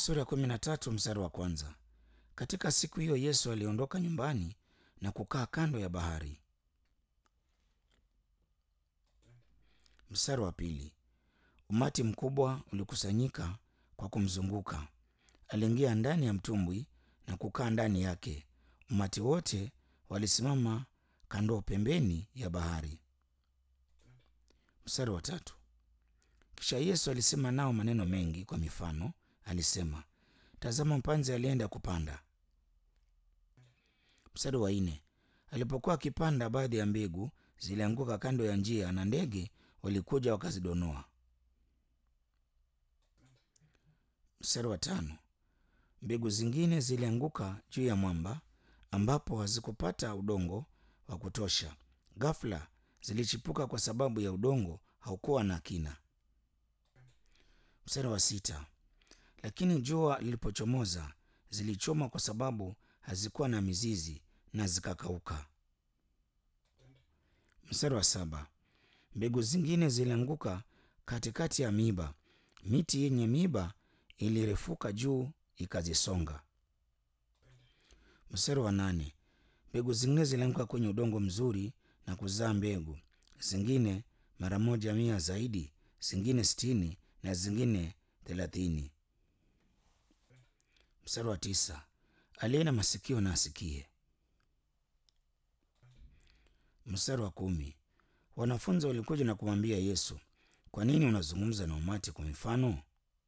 Sura ya kumi na tatu mstari wa kwanza. Katika siku hiyo Yesu aliondoka nyumbani na kukaa kando ya bahari. Mstari wa pili. Umati mkubwa ulikusanyika kwa kumzunguka. Aliingia ndani ya mtumbwi na kukaa ndani yake. Umati wote walisimama kando pembeni ya bahari. Mstari wa tatu. Kisha Yesu alisema nao maneno mengi kwa mifano. Alisema, tazama, mpanzi alienda kupanda. Mstari wa nne. Alipokuwa akipanda, baadhi ya mbegu zilianguka kando ya njia, na ndege walikuja wakazidonoa. Mstari wa tano. Mbegu zingine zilianguka juu ya mwamba, ambapo hazikupata udongo wa kutosha. Ghafla zilichipuka kwa sababu ya udongo haukuwa na kina. Mstari wa sita. Lakini jua lilipochomoza zilichoma kwa sababu hazikuwa na mizizi na zikakauka. Mstari wa saba. Mbegu zingine zilianguka katikati ya miiba, miti yenye miiba ilirefuka juu ikazisonga. Mstari wa nane. Mbegu zingine zilianguka kwenye udongo mzuri na kuzaa mbegu, zingine mara moja mia zaidi, zingine sitini na zingine thelathini. Mstari wa tisa. Aliye na masikio na asikie. Mstari wa kumi. Wanafunzi walikuja na kumwambia Yesu, kwa nini unazungumza na umati kwa mifano?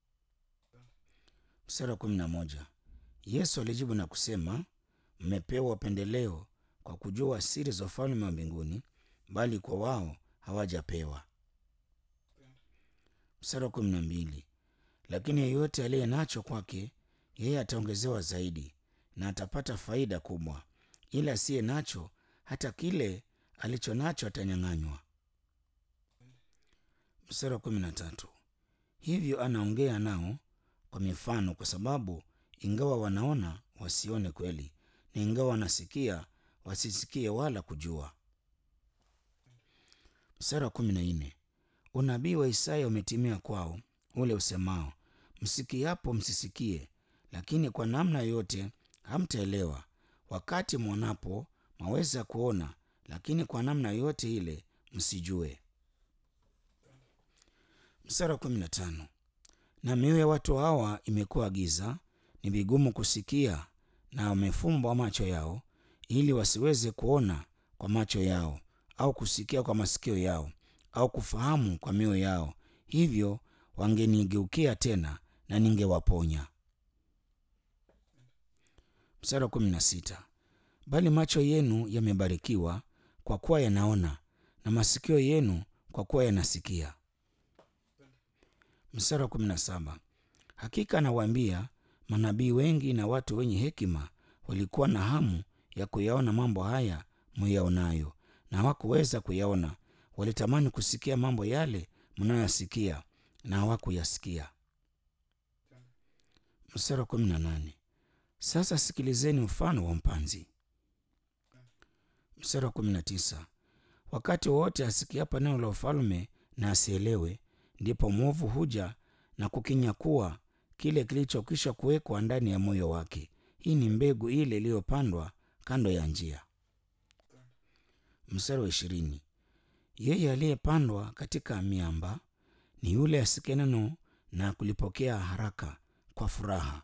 Mstari wa kumi na moja. Yesu alijibu na kusema, mmepewa upendeleo kwa kujua siri za ufalme wa mbinguni, bali kwa wao hawajapewa. Mstari wa kumi na mbili. Lakini yeyote aliye nacho kwake yeye ataongezewa zaidi, na atapata faida kubwa, ila asiye nacho hata kile alicho nacho atanyang'anywa. Mstari wa kumi na tatu. Hivyo anaongea nao kwa mifano, kwa sababu ingawa wanaona wasione kweli, na ingawa wanasikia wasisikie wala kujua. Mstari wa kumi na nne. Unabii wa Isaya umetimia kwao, ule usemao, msikiapo msisikie, lakini kwa namna yote hamtaelewa. Wakati mwonapo mwaweza kuona, lakini kwa namna yote ile msijue. Mstari wa kumi na tano. Na mioyo ya watu hawa imekuwa giza, ni vigumu kusikia, na wamefumbwa macho yao, ili wasiweze kuona kwa macho yao, au kusikia kwa masikio yao, au kufahamu kwa mioyo yao, hivyo wangenigeukia tena, na ningewaponya. Mstari wa kumi na sita. Bali macho yenu yamebarikiwa kwa kuwa yanaona, na masikio yenu kwa kuwa yanasikia. Mstari wa kumi na saba. Hakika nawaambia, manabii wengi na watu wenye hekima walikuwa na hamu ya kuyaona mambo haya muyaonayo, na hawakuweza kuyaona. Walitamani kusikia mambo yale mnayoyasikia, na hawakuyasikia. Mstari wa kumi na nane. Sasa sikilizeni mfano wa mpanzi. Mstari wa kumi na tisa. Wakati wowote asikiapo neno la ufalme na asielewe, ndipo mwovu huja na kukinyakua kile kilichokwisha kuwekwa ndani ya moyo wake. Hii ni mbegu ile iliyopandwa kando ya njia. Mstari wa ishirini. Yeye aliyepandwa katika miamba ni yule asikie neno na kulipokea haraka kwa furaha.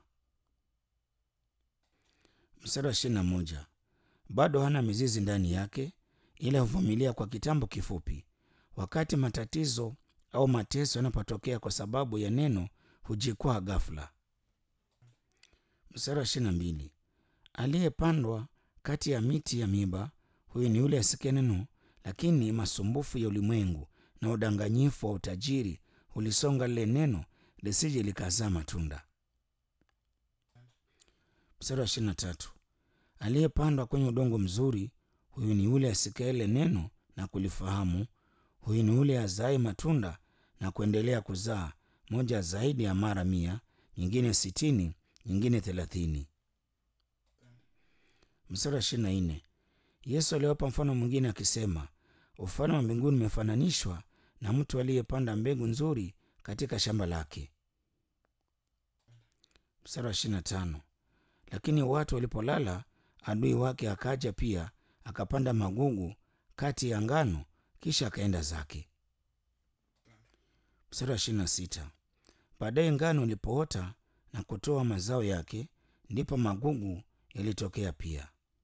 Mstari wa ishirini na moja. Bado hana mizizi ndani yake, ila huvumilia kwa kitambo kifupi. Wakati matatizo au mateso yanapotokea kwa sababu ya neno, hujikwaa ghafla. Mstari wa ishirini na mbili. Aliyepandwa kati ya miti ya miiba, huyu ni yule asikie neno, lakini masumbufu ya ulimwengu na udanganyifu wa utajiri hulisonga lile neno, lisije likazaa matunda. Mstari wa ishirini na tatu. Aliyepandwa kwenye udongo mzuri, huyu ni yule asikie ile neno na kulifahamu. Huyu ni yule azae matunda na kuendelea kuzaa, moja zaidi ya mara mia, nyingine sitini, nyingine thelathini. Mstari wa ishirini na nne. Yesu aliwapa mfano mwingine akisema, ufalme wa mbinguni umefananishwa na mtu aliyepanda mbegu nzuri katika shamba lake. Mstari wa ishirini na tano. Lakini watu walipolala, adui wake akaja pia akapanda magugu kati ya ngano, kisha akaenda zake. Mstari wa ishirini na sita. Baadaye ngano ilipoota na kutoa mazao yake, ndipo magugu yalitokea pia.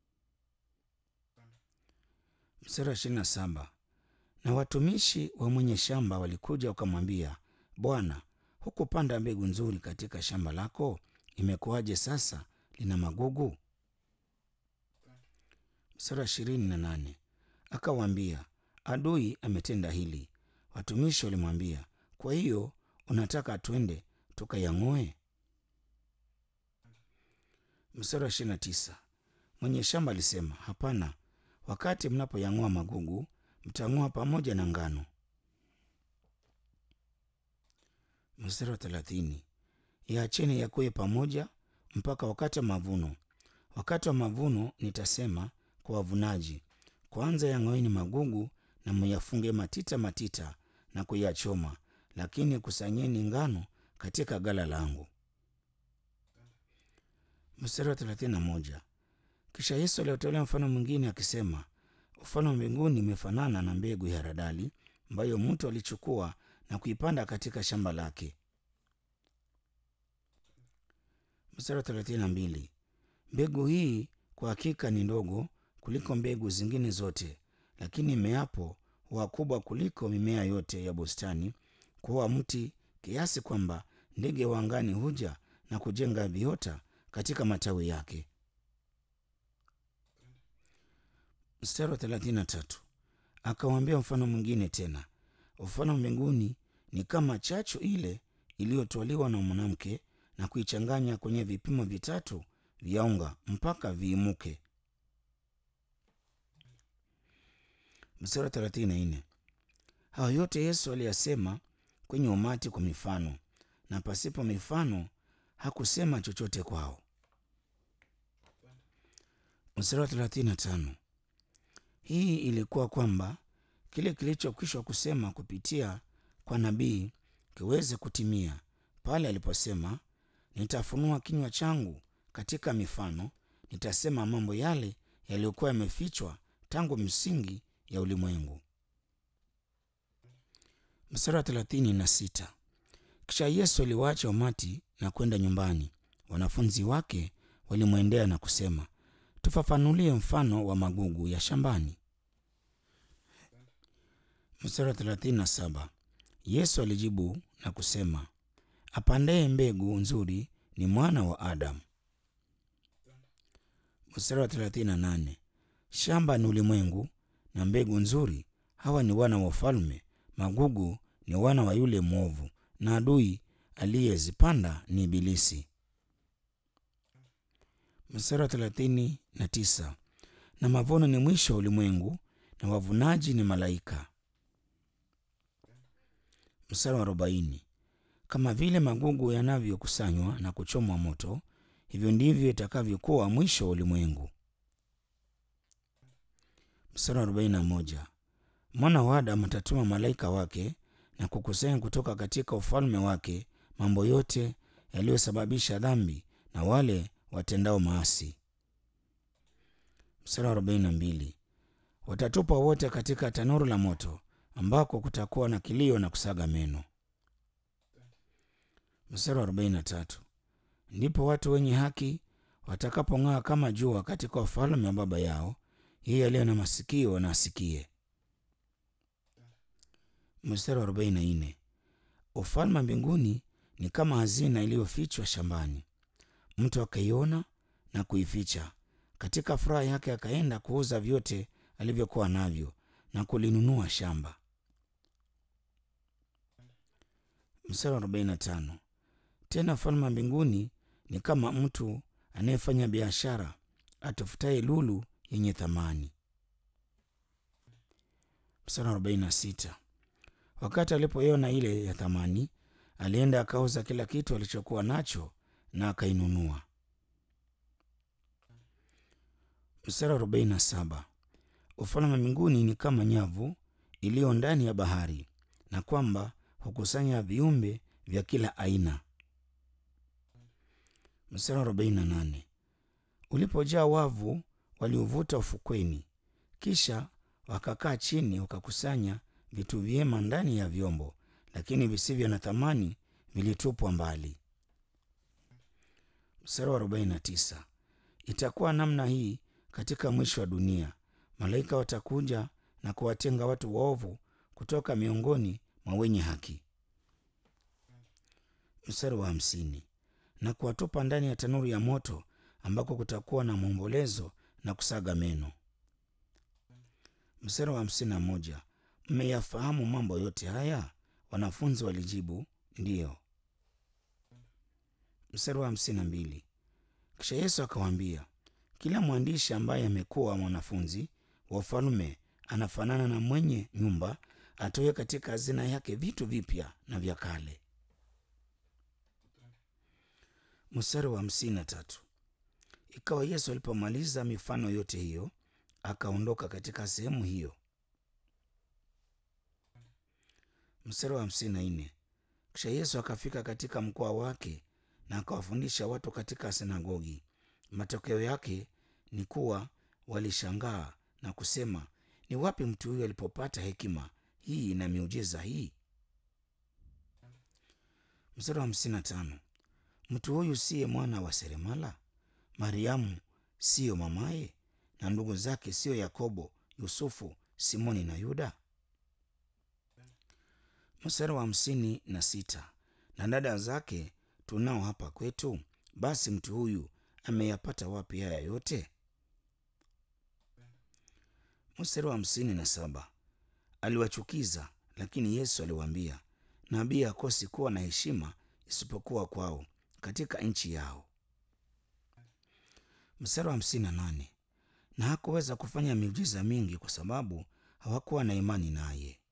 Mstari wa ishirini na saba. Na watumishi wa mwenye shamba walikuja wakamwambia, Bwana, hukupanda mbegu nzuri katika shamba lako? Imekuwaje sasa lina magugu? Mstari wa ishirini na nane. Akawaambia, adui ametenda hili. Watumishi walimwambia, kwa hiyo unataka twende tukayang'oe? Mstari wa ishirini na tisa. Mwenye shamba alisema, hapana, wakati mnapoyang'oa magugu mtang'oa pamoja na ngano. Mstari wa thelathini. Yaacheni yakue pamoja mpaka wakati wa mavuno. Wakati wa mavuno nitasema kwa wavunaji, kwanza yang'oeni magugu na muyafunge matita matita na kuyachoma, lakini kusanyeni ngano katika gala langu. Mstari wa thelathini na moja. Kisha Yesu aliotolea mfano mwingine akisema, ufalme wa mbinguni imefanana na mbegu ya haradali ambayo mtu alichukua na kuipanda katika shamba lake. Mstari wa thelathini na mbili. Mbegu hii kwa hakika ni ndogo kuliko mbegu zingine zote, lakini imeapo huwa kubwa kuliko mimea yote ya bustani, kuwa mti kiasi kwamba ndege wa angani huja na kujenga viota katika matawi yake. Mstari wa thelathini na tatu. Akawaambia mfano mwingine tena, ufalme wa mbinguni ni kama chachu ile iliyotwaliwa na mwanamke na kuichanganya kwenye vipimo vitatu vya unga mpaka viimuke. Mstari wa thelathini na nne. Hayo yote Yesu aliyasema kwenye umati kwa mifano, na pasipo mifano hakusema chochote kwao. Mstari wa thelathini na tano. Hii ilikuwa kwamba kile kilichokwishwa kusema kupitia kwa nabii kiweze kutimia pale aliposema, nitafunua kinywa changu katika mifano, nitasema mambo yale yaliyokuwa yamefichwa tangu msingi ya ulimwengu. Mstari wa thelathini na sita. Kisha Yesu aliwaacha umati na kwenda nyumbani. Wanafunzi wake walimwendea na kusema, tufafanulie mfano wa magugu ya shambani. Mstari wa thelathini na saba. Yesu alijibu na kusema, apandaye mbegu nzuri ni mwana wa Adamu. Mstari wa thelathini na nane. Shamba ni ulimwengu na mbegu nzuri hawa ni wana wa ufalme. Magugu ni wana wa yule mwovu, na adui aliyezipanda ni Ibilisi. Mstari wa thelathini na tisa. Na mavuno ni mwisho wa ulimwengu na wavunaji ni malaika. Mstari wa arobaini. Kama vile magugu yanavyokusanywa na kuchomwa moto, hivyo ndivyo itakavyokuwa mwisho wa ulimwengu. Mstari wa arobaini na moja. Mwana wa Adamu atatuma malaika wake na kukusanya kutoka katika ufalme wake mambo yote yaliyosababisha dhambi na wale watendao maasi. Mstari wa arobaini na mbili. Watatupwa wote katika tanuru la moto ambako kutakuwa na kilio na kusaga meno. Mstari wa arobaini na tatu. Ndipo watu wenye haki watakapong'aa kama jua katika ufalme wa Baba yao. Yeye aliye na masikio na asikie. Mstari wa arobaini na nne. Ufalme wa mbinguni ni kama hazina iliyofichwa shambani, mtu akaiona na kuificha. Katika furaha yake akaenda kuuza vyote alivyokuwa navyo na kulinunua shamba. Mstari wa arobaini na tano. Tena ufalme wa mbinguni ni kama mtu anayefanya biashara atafutaye lulu yenye thamani. Mstari wa arobaini na sita. Wakati alipoiona ile ya thamani, alienda akauza kila kitu alichokuwa nacho na akainunua. Mstari wa arobaini na saba. Ufalme wa mbinguni ni kama nyavu iliyo ndani ya bahari, na kwamba hukusanya viumbe vya kila aina. Mstari wa arobaini na nane ulipojaa wavu waliuvuta ufukweni, kisha wakakaa chini wakakusanya vitu vyema ndani ya vyombo, lakini visivyo na thamani vilitupwa mbali. Mstari wa arobaini na tisa itakuwa namna hii katika mwisho wa dunia, malaika watakuja na kuwatenga watu waovu kutoka miongoni mwa wenye haki. Mstari wa hamsini na kuwatupa ndani ya tanuru ya moto ambako kutakuwa na maombolezo na kusaga meno. Mstari wa hamsini na moja mmeyafahamu mambo yote haya? Wanafunzi walijibu ndiyo. Mstari wa hamsini na mbili kisha Yesu akawaambia, kila mwandishi ambaye amekuwa mwanafunzi wa ufalme anafanana na mwenye nyumba atoe katika hazina yake vitu vipya na vya kale. Mstari wa hamsini na tatu ikawa Yesu alipomaliza mifano yote hiyo akaondoka katika sehemu hiyo. Mstari wa hamsini na nne kisha Yesu akafika katika mkoa wake na akawafundisha watu katika sinagogi. Matokeo yake ni kuwa walishangaa na kusema, ni wapi mtu huyu alipopata hekima hii na miujiza hii? Mstari wa hamsini na tano mtu huyu siye mwana wa seremala? Mariamu siyo mamaye? na ndugu zake siyo Yakobo, Yusufu, Simoni na Yuda? Mstari wa hamsini na sita na dada zake tunao hapa kwetu, basi mtu huyu ameyapata wapi haya yote? Mstari wa hamsini na saba aliwachukiza, lakini Yesu aliwaambia, nabii hakosi kuwa na heshima isipokuwa kwao katika nchi yao. Mstari wa hamsini na nane na hakuweza kufanya miujiza mingi kwa sababu hawakuwa na imani naye.